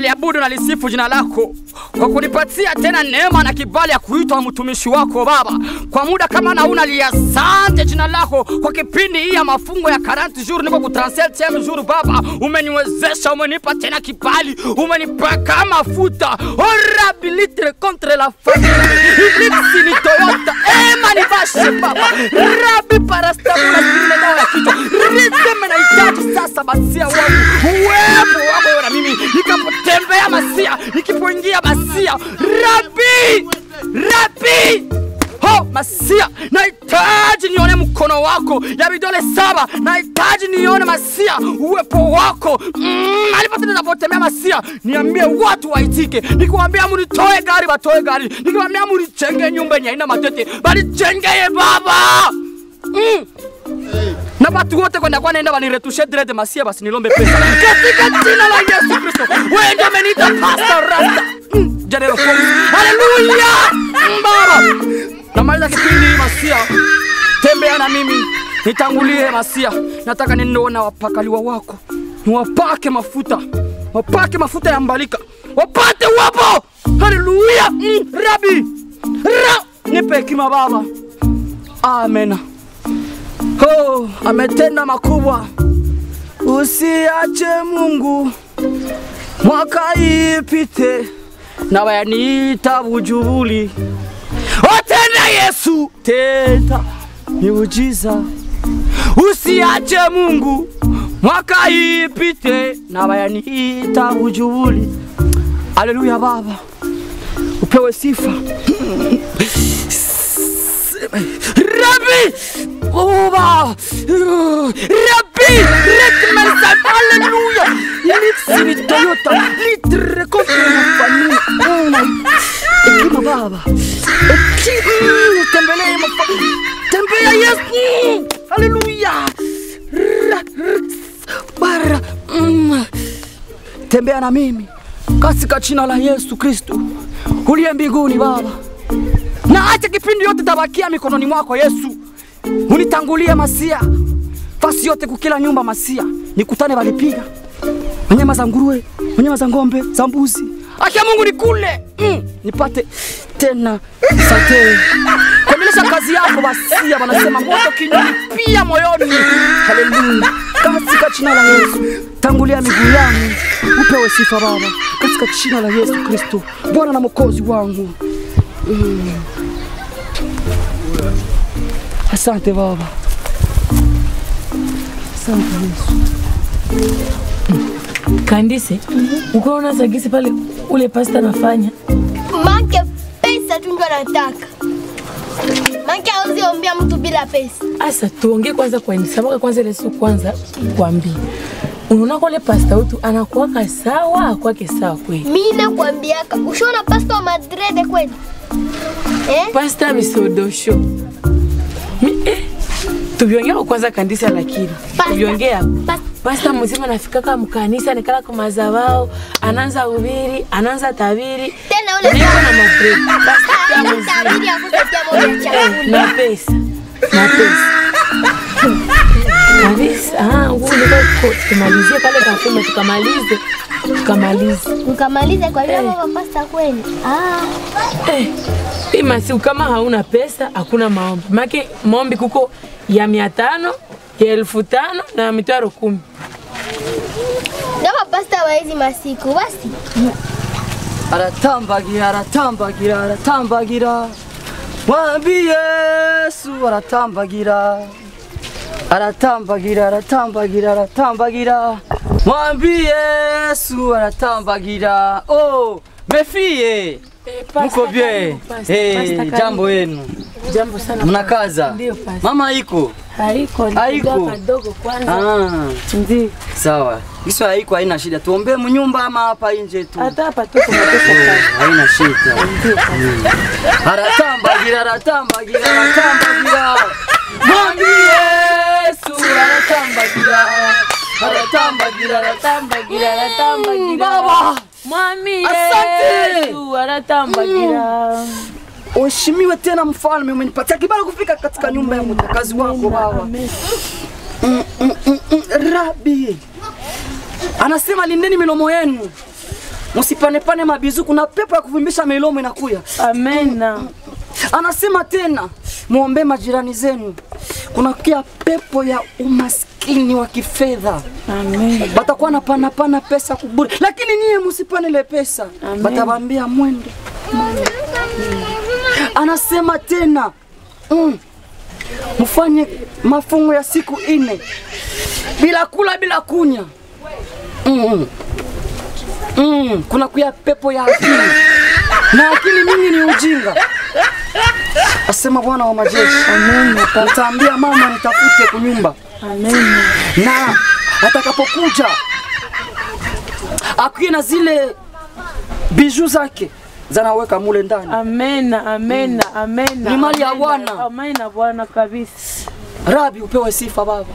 naliabudu na lisifu jina lako kwa kunipatia tena neema na kibali ya kuitwa mtumishi wako Baba. Kwa muda kama nauna liasante jina lako kwa kipindi hii ya mafungo ya 40 jours, niko ku 37 jour Baba, umeniwezesha, umenipa tena kibali, umenipaka mafuta orabilitre contre la famille iblisi ni Toyota ema ni bashi Baba rabi parastamula zile dawa ya kichwa rizeme na hitaji sasa masia wangu uwepo wako wewe na mimi nikapotembea masia nikipoingia masia rabi rabi Ho, Masia, nahitaji nione mkono wako ya vidole saba, nahitaji nione Masia uwepo wako mm, alipote ninapotembea Masia, niambie watu waitike, nikiwaambia munitoe gari batoe gari, nikiwaambia munichenge nyumba yenye haina matete balichengeye Baba mm. na watu wote kwenda kwa naenda waniretushe dread Masia, basi nilombe pesa katika jina la Yesu Kristo. Wewe ndio umeniita Pastor Rasta mm. General Fox. Haleluya Mm, Baba namaliza kipindi hii Masia, tembea na mimi, nitangulie Masia. Nataka ninaona wapakaliwa wako, niwapake mafuta, wapake mafuta ya mbalika, wapate wapo. Haleluya mm, Rabi Ra, nipe hekima Baba, amena. Oh, ametenda makubwa, usiache Mungu mwaka ipite na wayaniita bujubuli otenda Yesu tenda miujiza, usiache Mungu mwaka ipite na wayaniita bujubuli. Haleluya Baba, upewe sifa Rabbi Oba Rabbi Rekmensa Haleluya Lipsi ni Toyota Litre contre la famille Oh my Hekima Baba Hekima Tembelee mafa Tembea Yesu Haleluya Ra- ra- Bara Mm. Tembea na mimi katika jina la Yesu Kristo uliye mbinguni Baba na acha kipindi yote tabakia mikononi mwako Yesu, unitangulie Masia, fasi yote kukila nyumba Masia, nikutane walipiga wanyama za nguruwe, wanyama za ng'ombe, za mbuzi, acha Mungu nikule mm, nipate tena sante kuendelesha kazi yako Masia. Wanasema moto kinywani pia moyoni. Haleluya, katika jina la Yesu tangulia miguu yangu, upewe sifa Baba, katika jina la Yesu Kristo, Bwana na Mwokozi wangu. Asante Baba, asante Yesu. Kandise, ukaona sagisi pale ule pasta anafanya Make pesa tu ndio anataka. Make hawezi ombea mtu bila pesa. asa, tuongee kwanza kwa ini sababu kwanza ile siku kwanza kwambie, unaona kwa ule pasta wetu anakuwaka sawa, akwake sawa kweli. Mimi nakwambiaka, ushaona pasta wa Madrid kweli? Eh? Pasta misodosho Mi, eh, tuviongea kwanza kandisa, lakini Pasta. tuviongea Pasta. pasta mzima nafikaka mkanisa nikala kwa mazabao, anaanza ubiri, anaanza tabiri Tena ule niko na mafredi pasta pia Hana mzima tabiri ya kutetea moja Eh, chakula. na pesa na pesa kabisa. Ah, nguvu niko ko- tumalizie pale kafema, tukamalize tukamalize. Ukamaliza kwa hiyo baba pasta kweli. Ah. Eh, hii masiku kama hauna pesa hakuna maombi, make maombi kuko ya mia tano ya elfu tano na ya mitaro kumi. Kama pasta wa hizi masiku basi. aratambagira aratambagira aratambagira mwambi Yesu aratambagira aratambagira aratambagira aratambagira mwambi Yesu aratambagira oh mefie muko bien eh jambo yenu Jambo sana. mnakaza Ndio, pasta. mama iko Haiko, Haiko. nikuja kadogo kwanza. ah Ndio. sawa hizo haiko haina shida tuombee mnyumba ama hapa nje tu Hata hapa tuko na pesa Oh, kali. haina shida Ndio, pasta. aratambagira aratambagira aratambagira mwambi Yesu aratambagira aratambagira aratambagira aratambagira baba Mwami Asante. Yesu anatambagira. Uheshimiwe tena mfalme, umenipatia kibali kufika katika nyumba ya mtakazi wako baba. Amen. Mm, mm, mm, mm, Rabi anasema lindeni milomo yenu msipanepane mabizu, kuna pepo ya kuvimbisha milomo inakuya. Amena. Anasema tena muombe majirani zenu, kuna kia pepo ya umaskini wa kifedha Amen. batakuwa na pana pana pesa kuburi, lakini niye musipane ile pesa, Amen. batabambia mwende. Anasema tena mm, mfanye mafungo ya siku ine bila kula bila kunya. Mm. Mm. Kuna kuya pepo ya akili na akili mingi ni ujinga, asema Bwana wa majeshi. Amen. Nitaambia mama nitafute kunyumba Amen. na atakapokuja akuye na zile biju zake zanaweka mule ndani. Amena. Amena. Amena. Ni mali ya Amena. Bwana. Amena Bwana kabisa. Rabi, upewe sifa Baba,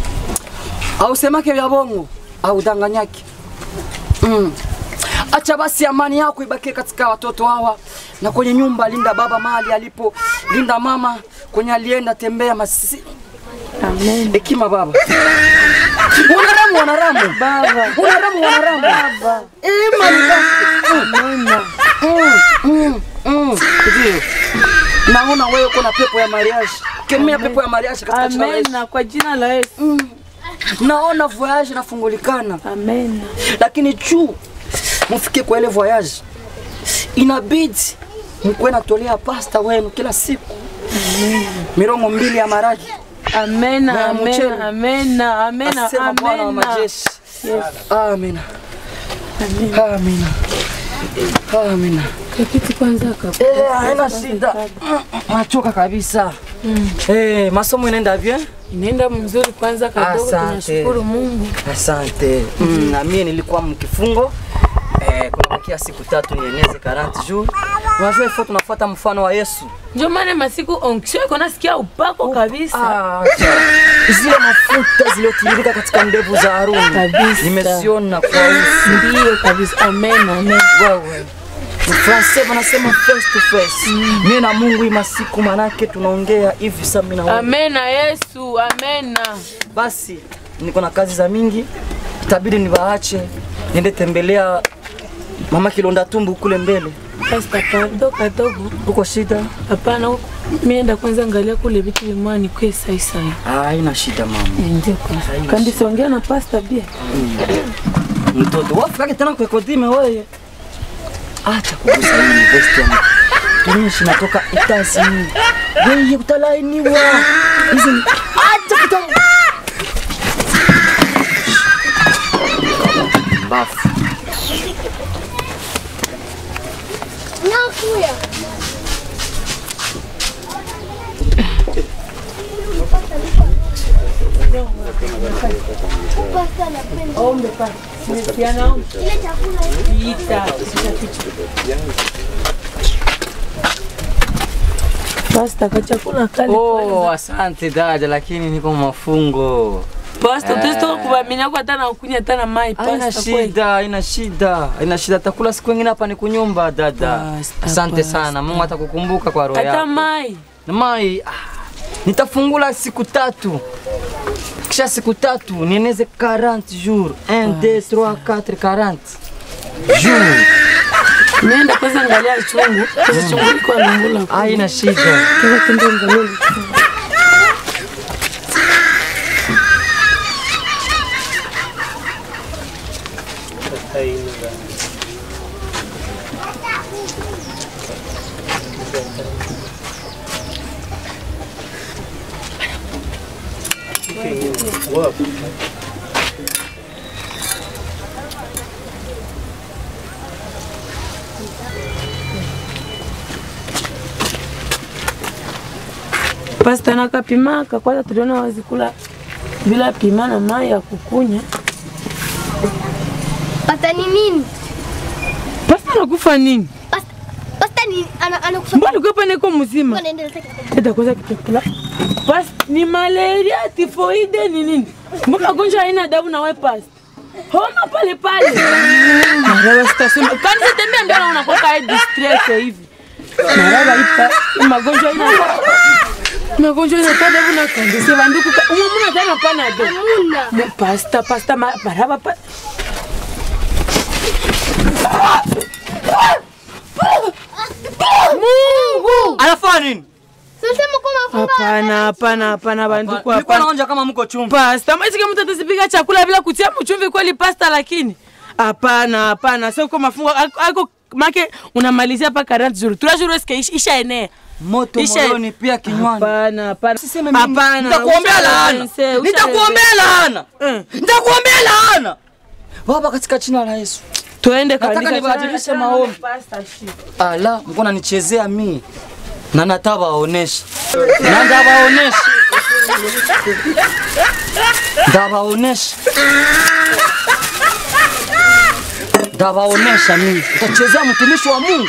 ausemake vya bongo audanganyake. Mm. Acha basi amani yako ibakie katika watoto hawa na kwenye nyumba. Linda baba mahali alipo, linda mama kwenye alienda tembea masi Amen. hekima Baba. Wanaramu, wanaramu Baba. wanaramu, wanaramu Baba. Eh, mali basi. Amena. Mm, mm, mm. Ndio. Naona wewe uko na pepo ya mariage. Kemea pepo ya mariage katika jina la Yesu. Amena kwa jina la Yesu. Mm. Naona voyage inafungulikana, Amena. lakini juu mufike kwa ile voyage, inabidi mkuwe natolea pasta wenu kila siku mirongo mbili ya maragi. Amena. Na mchele. Amena. Amena. Amena. Asema Bwana wa Amena. majeshi. Yes. Amina, Amena. amina, amina. Kakiti kwanza kaka. Eh, haina shida. Mm, Nachoka kabisa. Eh, masomo inaenda bien? Inaenda mzuri kwanza kadogo, Asante. tunashukuru Mungu. Asante. Mm, na mimi nilikuwa mkifungo eh, kuna bakia siku tatu nieneze 40 jours. Unajua ifo tunafuata mfano wa Yesu. Ndio maana masiku onksho iko nasikia upako kabisa. Ah, acha. zile mafuta zilizotiririka katika ndevu za Haruni Kabisa. nimeziona kwa uso. Ndiyo kabisa. Amen. Amen. Wewe Francais wanasema face to face. Mimi na Mungu hii masiku manake tunaongea hivi sasa mimi na wewe. Amena Yesu. Amena. Basi niko na kazi za mingi, itabidi niwaache niende tembelea mama Kilonda Tumbu kule mbele. Pasta kadogo kadogo. Uko shida? Hapana, mienda kwanza angalia kule vitu vimwani kwe sai sai. Ah, haina shida mama. Ndio kwanza. Kandi siongea na pasta pia. Mtoto wafikake tena kwa kodime wewe. Acha kugusa hii vest yangu. Tumishi natoka itasi. Wewe utalainiwa. Hizi ni- acha kuta. Bafu. Nakuya. Pasta napenda. Ombe pasta. Nimesiana ombe. Ile chakula Ita. Pasta kachakula kale. Oh, asante dada, lakini niko mafungo. Pasta utastoka kubamina kwa hata na kunya hata na mai Haina pasta kweli. shida, haina shida, haina shida. Takula siku ingine hapa ni kunyumba dada. Basta, Asante basta. sana, Mungu atakukumbuka kwa roho Hata yako. mai. Na Mai, ah, nitafungula siku tatu, kisha siku tatu nieneze 40 jours 1 2 3 4 40 jours. Nenda kwanza angalia chungu. Kwanza chungu liko alungula. Haina shida. Kwanza kende angalia. Pasta nakapimaka kwanza, tuliona wazikula bila pima na mai ya kukunya. Pasta ni nini? Pasta nakufa nini? Pasta, pasta ni ana anakufa. Mbona ulikuwa niko mzima? Anaendelea sasa. Teta kwanza kitukula. Pasta ni malaria, tifoide ni nini? Mbona gonjwa haina adabu na wewe pasta? Homa pale pale. Maraba sitasema. Kani sitembea ndio unakuwa kai distress hivi. Maraba ipa hii magonjwa ina magonjwa ina adabu na kande. Sasa banduku umwa tena pana do. Muna. Mu- Pasta pasta ma- maraba pa Mungu! Anafanya nini? Sisema kwa mafungo. Hapana, hapana, hapana banduku, Nilikuwa hapana. naonja kama mko chumba. Pasta, maisha mtu atasipika chakula bila kutia mchumvi kweli pasta lakini. Hapana, hapana. Sio kwa mafungo ako- ako make unamalizia hapa 40 jours. 3 jours est-ce que isha- isha enea. Moto Isha- moyoni pia kinywani. Hapana, hapana. Usiseme mimi. Hapana. Nitakuombea usha laana. reverse, usha Nitakuombea laana. Eh. Nitakuombea laana. Baba katika jina la Yesu. Tuende Nataka kanisa. nibadilishe maombi. Pasta, shit. Ala, mko nanichezea mimi. Na natabaonesha. Na ndabaonesha. Ndabaonesha. Ndabaonesha mimi. Utachezea mtumishi wa Mungu.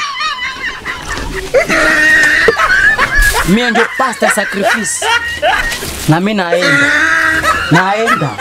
Mimi ndio pastor sacrifice. Na mimi naenda. Naenda.